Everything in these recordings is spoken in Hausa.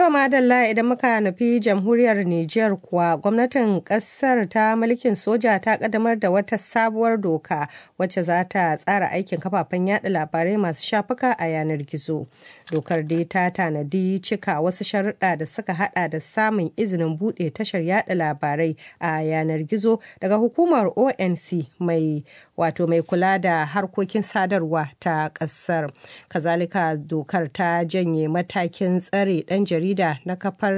To madalla idan muka nufi jamhuriyar Nijar kuwa gwamnatin kasar ta mulkin soja ta kaddamar da wata sabuwar doka wacce za ta tsara aikin kafafen yada labarai masu shafuka a yanar gizo. Dokar dai ta tanadi cika wasu sharuɗa da suka hada da samun izinin buɗe tashar yada labarai a yanar gizo daga hukumar ONC mai wato mai kula da harkokin sadarwa ta ƙasar. Kazalika dokar ta janye matakin tsare ɗan jarida na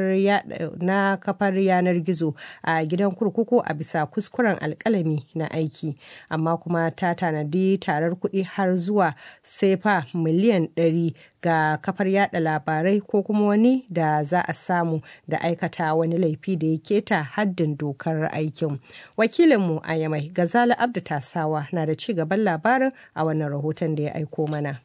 kafar yanar gizo a gidan kurkuku a bisa kuskuren alkalami na aiki amma kuma ta tanadi tarar kuɗi har zuwa sefa miliyan 100 ga kafar yada labarai ko kuma wani da za a samu da aikata wani laifi da ya keta haddin dokar aikin wakilinmu a yamai gazala abdu tasawa na da ci gaban labarin a wannan rahoton da ya aiko mana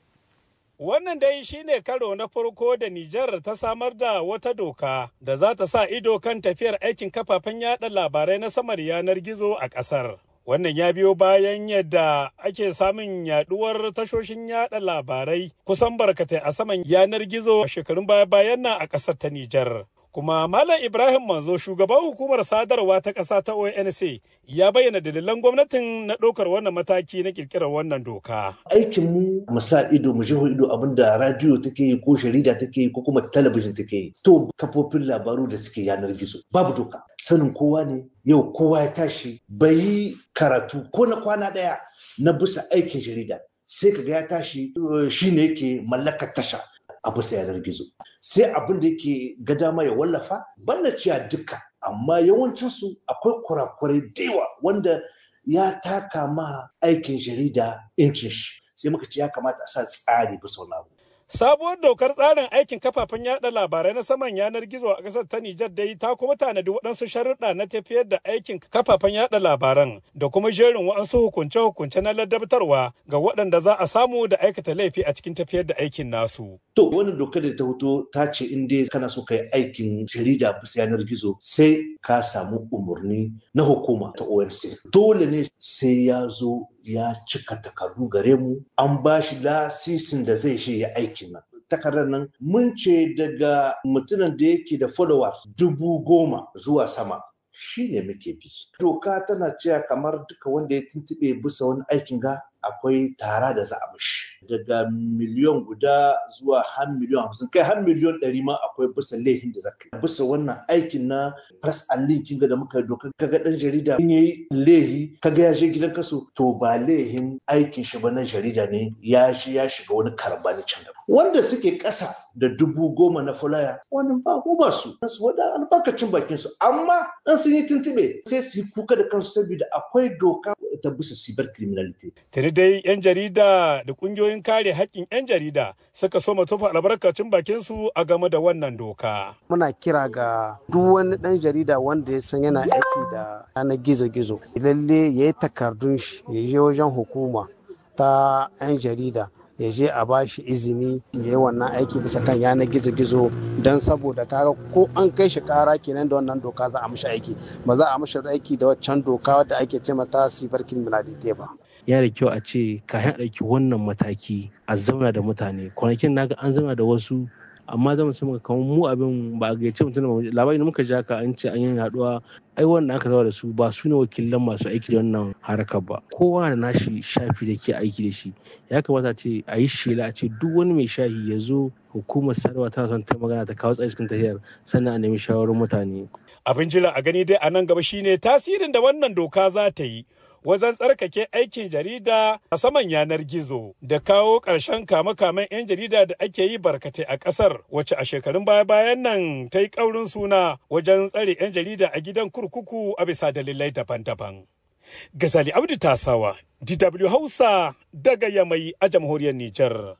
Wannan dai shine karo na farko da Nijar ta samar da wata doka da za ta sa ido kan tafiyar aikin kafafen yada labarai na samar yanar gizo a ƙasar. Wannan ya biyo bayan yadda ake samun yaduwar tashoshin yada labarai kusan barkatai a saman yanar gizo a shekarun baya-bayan nan a ƙasar ta Nijar. Kuma Malam Ibrahim Manzo shugaban hukumar sadarwa ta ƙasa ta ONC ya bayyana dalilan gwamnatin na ɗaukar wannan mataki na ƙirƙirar wannan doka. Aikin mu mu sa ido mu jiho ido abin da radiyo take yi ko jarida take yi ko kuma talabijin take yi. To kafofin labaru da suke yanar gizo babu doka. Sanin kowa ne yau kowa ya tashi bai yi karatu ko na kwana ɗaya na bisa aikin jarida. Sai kaga ya tashi shi ne yake mallakar tasha. a bisa yanar gizo sai abin da yake ga dama ya wallafa banda cewa duka amma yawancinsu akwai kurakurai da yawa wanda ya taka ma aikin jarida incin shi sai muka ce ya kamata a sa tsari bisa wani abu Sabuwar dokar tsarin aikin kafafen yada labarai na saman yanar gizo a ƙasar ta Nijar dai ta kuma tanadi waɗansu sharuɗa na tafiyar da aikin kafafen yada labaran da kuma jerin waɗansu hukunce-hukunce na ladabtarwa ga waɗanda za a samu da aikata laifi a cikin tafiyar da aikin nasu. To wannan dokar da ta fito ta ce in dai kana so ka yi aikin jarida bisa yanar gizo sai ka samu umarni na hukuma ta ONC. Dole ne sai ya zo ya cika takardu gare mu an ba shi lasisin da zai shi ya aikin nan takardar nan mun ce daga mutumin da yake da followers dubu goma zuwa sama shi ne muke bi doka tana cewa kamar duka wanda ya tuntube bisa wani aikin ga akwai tara da za a mishi daga miliyon guda zuwa har miliyon hamsin kai har miliyon ɗari ma akwai bisa laifin da zaka bisa wannan aikin na press and link kinga da muka doka kaga dan jarida in yayi laihi kaga ya je gidan kaso to ba laihin aikin shi ba na jarida ne ya shi ya shiga wani karbani can da wanda suke ƙasa da dubu goma na fulaya wannan ba ko ba su su wada albarkacin bakin su amma in sun yi tuntube sai su yi kuka da kansu saboda akwai doka ta bisa cyber criminality Tuni dai 'yan jarida da kungiyoyin kare haƙƙin 'yan jarida suka so tofa albarkacin bakin su a game da wannan doka. Muna kira ga duk wani ɗan jarida wanda ya san yana aiki da yanar gizo-gizo. Lalle ya yi takardun shi ya je wajen hukuma ta 'yan jarida ya je a ba shi izini ya yi wannan aiki bisa kan yanar gizo-gizo don saboda kaga ko an kai shi kara kenan da wannan doka za a mishi aiki ba za a mishi aiki da waccan doka wadda ake ce mata sifar criminality ba. ya da kyau a ce kayan ɗauki wannan mataki a zauna da mutane kwanakin naga an zauna da wasu amma zama su muka kamar mu abin ba a gaice mutum da labari muka ja ka an ce an yi haɗuwa ai wanda aka zauna da su ba su ne wakilan masu aiki da wannan harakar ba kowa da nashi shafi da ke aiki da shi ya kamata ce a yi shela a ce duk wani mai shahi ya zo hukumar sadarwa tana son ta magana ta kawo tsaye cikin tafiyar sannan a nemi shawarar mutane. Abin jira a gani dai a nan gaba shine tasirin da wannan doka za ta yi wajen tsarkake aikin jarida a saman yanar gizo da kawo ƙarshen kame-kamen 'yan jarida da ake yi barkatai a ƙasar wacce a shekarun baya-bayan nan ta yi ƙaurin suna wajen tsare 'yan jarida a gidan kurkuku a bisa dalilai daban-daban. Gazali Abdu Tasawa, DW Hausa daga Yamai a jamhuriyar Nijar.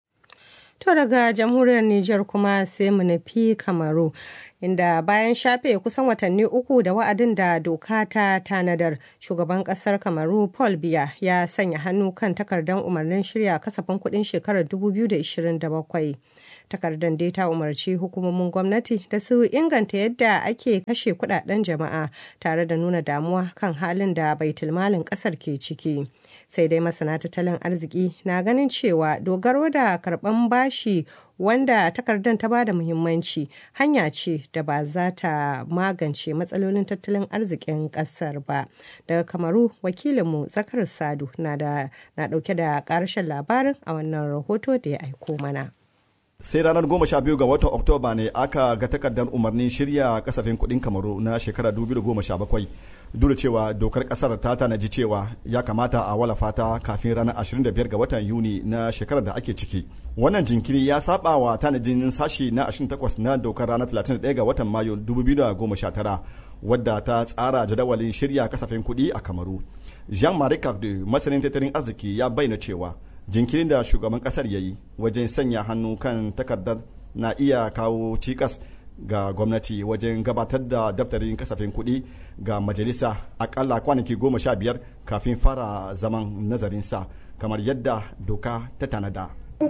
To daga jamhuriyar Nijar kuma sai mu nufi Kamaru. Inda bayan shafe kusan watanni uku da wa'adin da doka ta tanadar, shugaban kasar Kamaru Paul Biya ya sanya hannu kan takardar umarnin shirya kasafin kuɗin shekarar 2027. takardar dai ta umarci hukumomin gwamnati da su inganta yadda ake kashe kudaden jama'a tare da nuna damuwa kan halin da baitulmalin kasar ke ciki sai dai masana tattalin arziki na ganin cewa dogaro da karban bashi wanda takardar ta bada muhimmanci hanya ce da ba za ta magance matsalolin tattalin arzikin kasar ba daga kamaru wakilinmu zakar sadu na dauke da karshen labarin a wannan rahoto da ya aiko mana sai ranar goma sha biyu ga watan oktoba ne aka ga takardar umarnin shirya kasafin kudin kamaru na shekara 2017 duk cewa dokar kasar ta tanaji cewa ya kamata a wala fata kafin ranar 25 ga watan yuni na shekarar da ake ciki wannan jinkiri ya saba wa tanajin sashi na 28 na dokar ranar 31 ga watan mayu 2019 wadda ta tsara jadawalin shirya kasafin kudi a kamaru jean-marie cardew masanin tattalin arziki ya bayyana cewa jinkirin da shugaban kasar ya yi wajen sanya hannu kan takardar na iya kawo cikas ga gwamnati wajen gabatar da daftarin kasafin kuɗi ga majalisa akalla kwanaki goma sha biyar kafin fara zaman nazarinsa kamar yadda doka ta tanada.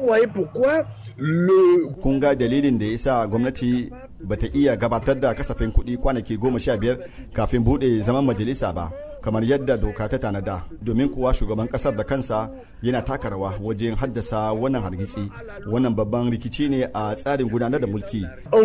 kun ga dalilin da ya sa gwamnati bata iya gabatar da kasafin kuɗi kwanaki goma sha biyar kafin buɗe zaman majalisa ba kamar yadda doka ta tanada domin kuwa shugaban kasar da kansa yana taka rawa wajen haddasa wannan hargitsi wannan babban rikici ne a tsarin gudanar da mulki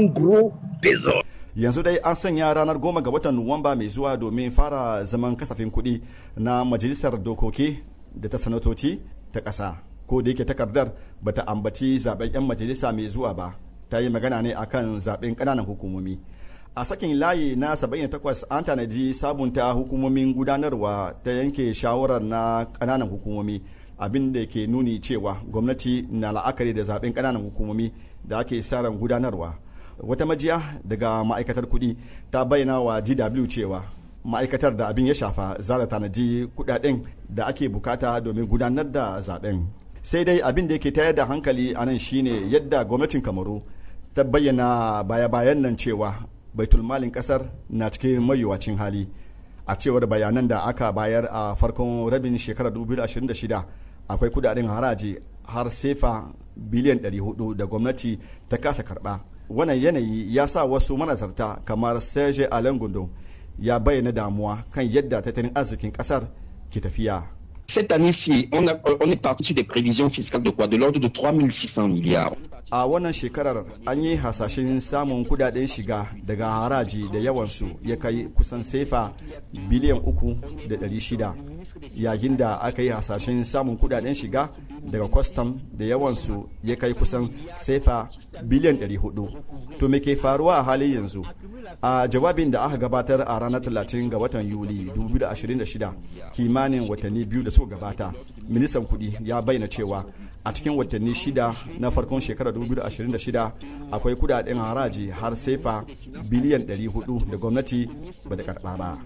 yanzu dai an sanya ranar goma ga watan nuwamba mai zuwa domin fara zaman kasafin kuɗi na majalisar dokoki da ta sanatoci ta ƙasa ko da yake takardar bata ambaci zaben 'yan majalisa mai zuwa ba ta yi magana ne akan zaben ƙananan hukumomi a sakin layi na 78 an tanaji sabunta hukumomin gudanarwa ta yanke shawarar na kananan hukumomi abin da ke nuni cewa gwamnati na la'akari da zaben kananan hukumomi da ake ran gudanarwa wata majiya daga ma'aikatar kudi ta bayyana wa dw cewa ma'aikatar da abin ya shafa za ta tanaji kudaden da ake bukata domin gudanar da zaben sai dai abin da yake tayar da hankali a nan shine yadda gwamnatin kamaru ta bayyana baya-bayan nan cewa baitulmalin kasar na cikin mayuwacin hali a cewar bayanan da aka bayar a farkon rabin shekarar 2026 akwai kudaden haraji har sefa biliyan 400 da gwamnati ta kasa karba wannan yanayi ya sa wasu manazarta kamar serge alain gundo ya bayyana damuwa kan yadda tattalin arzikin kasar ke tafiya Cette année-ci, on, a, on est parti sur des prévisions fiscales de quoi De l'ordre de 3600 milliards. a wannan shekarar an yi hasashen samun kudaden shiga daga haraji da yawansu ya kai kusan sefa biliyan uku da ɗari shida yayin da aka yi hasashen samun kudaden shiga daga kwastam da yawansu ya kai kusan sefa biliyan 400 to me ke faruwa a halin yanzu a jawabin da aka gabatar a ranar 30 ga watan yuli 2026 kimanin watanni biyu da suka gabata ministan kudi ya bayyana cewa a cikin watanni shida na farkon shekarar 2026 akwai kudaden haraji har sefa biliyan 400 da gwamnati ba da karba ba.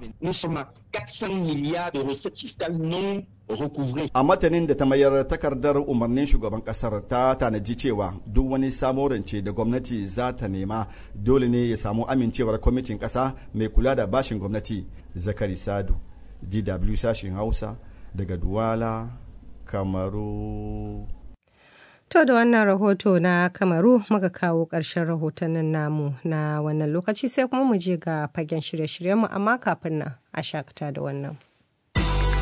A matanin da ta mayar takardar umarnin shugaban kasar ta tanaji cewa duk wani samo rance da gwamnati za ta nema dole ne ya samu amincewar kwamitin kasa mai kula da bashin gwamnati zakari sadu dw sashen hausa daga duwala kamaru To da wannan rahoto na Kamaru muka kawo ƙarshen rahotannin namu na wannan lokaci sai kuma mu je ga fagen shirye-shiryenmu amma kafin nan a shakata da wannan.